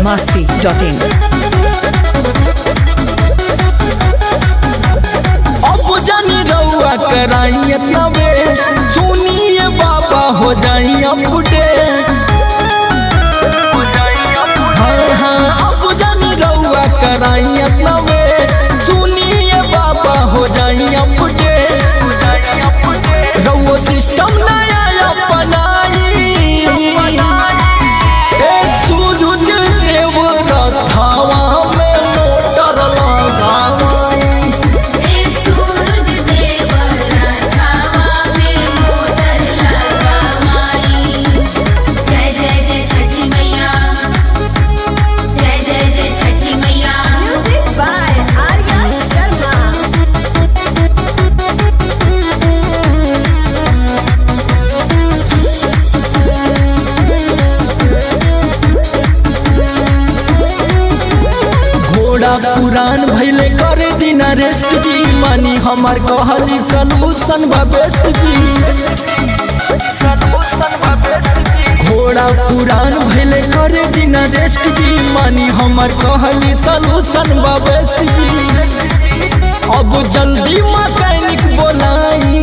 masti.in. अब जानी रउआ कराइए तबे सुनिए बाबा हो जाई अपडे हाँ हाँ अब जानी रउआ कराइए तबे सुनिए बाबा हो जाई अपडे रउआ सिस्टम नया अपनाई ए सूरज देव रथावा में मोटर लगाई ए सूरज देव रथावा में मोटर लगावाई जय जय जय छठी मैया जय जय जय छठी मैया Music by Arya Sharma. घोड़ा पुरान भैले करे दिन रेस्ट जी मानी हमार कहली सलूशन बा बेस्ट जी घोड़ा पुरान भैले करे दिन रेस्ट जी मानी हमार कहली सलूशन बा बेस्ट जी अब जल्दी मैकेनिक बोलाई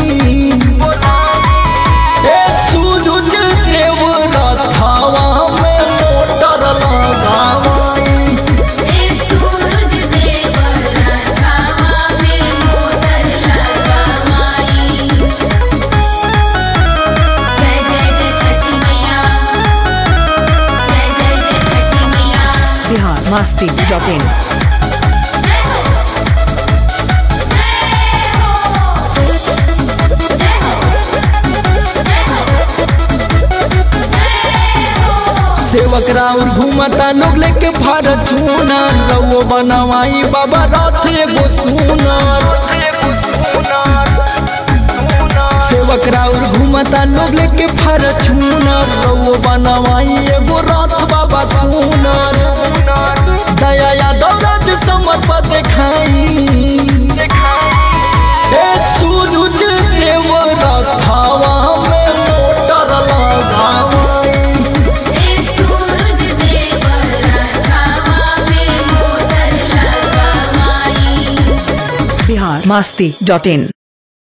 ए सूरज देव रथावा में मोटर लगाई ए सूरज देव रथावा में मोटर लगावाई जय जय जय छठी मैया जय जय जय छठी मैया Bihar masti.in. जय हो जय हो जय हो जय हो सेवक राउर घूमता लोग लेके भारत चूना रउओ बनवाई बाबा रथ एगो सुना सेवक राउर घूमता लोग लेके भारत चूना रउओ बनवाई एगो रथ बाबा सुना दया यादव राज समर्प देखाई ए सूरज देव रथावा में मोटर लगाई ए सूरज देव रथावा में मोटर लगावाई Bihar masti.in.